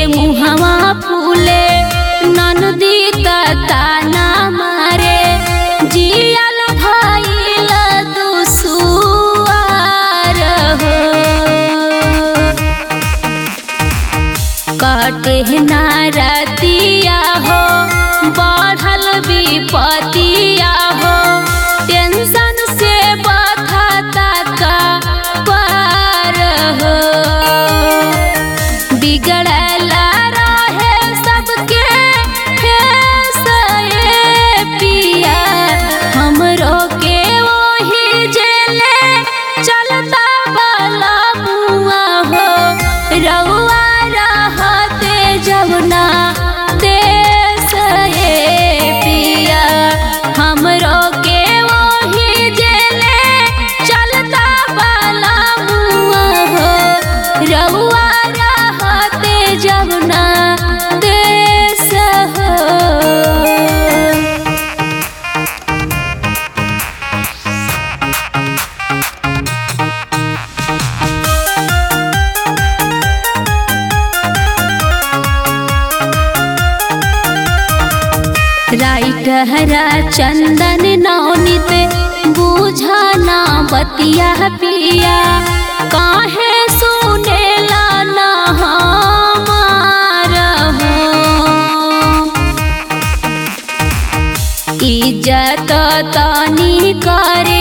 मुहवा फूले ननदी ताना मारे जियल भइल दुसुआर हो कटे नारतिया हो बढ़ल विपतिया हो टेंशन से बखता का पार हो बिगड़ल रहे सबके फेसए पिया हमरो के वही जेले चलता वाला मुआ हो रउआ रहते जमुना देश ए पिया हमरो के वही जेले चलता वाला मुआ हो रउआ रहते जमुना देश हो राइटहरा चंदन नौनित बुझना बतिया पिया काहे सुनेला ना हमार हो इज्जत तनी करे